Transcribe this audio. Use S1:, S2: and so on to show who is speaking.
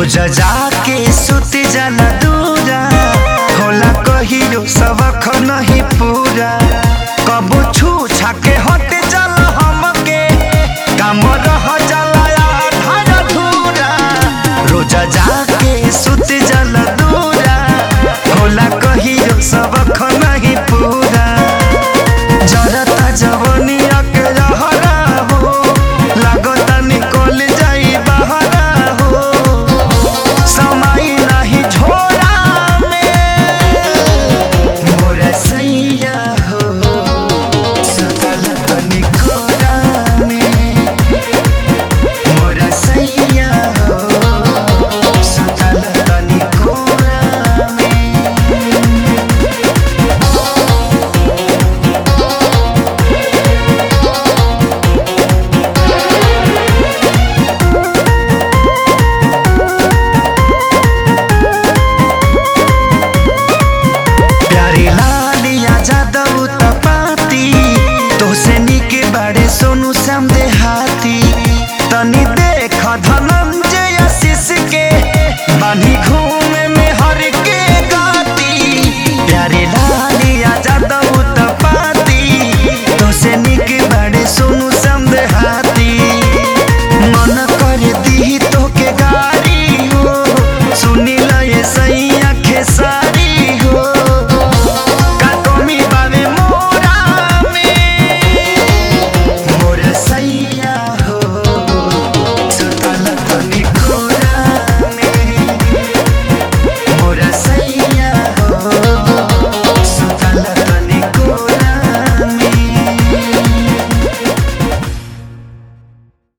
S1: रोज जाके सुत जाला दूरा होला कहियो सबक नहीं पूरा कबो छू छाके हट जाला हमके काम रह जाला आधार अधूरा रोज जाके सुत जाला दूरा होला कहियो सबक नहीं पूरा जरता जवनिया के रहरा हो लागता निकल जाई बहरा हो समय नहीं छोड़ा में मोर सैया हो सकल निकोरा में मोर सैया हो सकल निकोरा में प्यारी लालिया जादव तपाती तोसे निके बाड़े सोनू श्याम देहाती तनी देख धनंजय आशीष के बानी घूम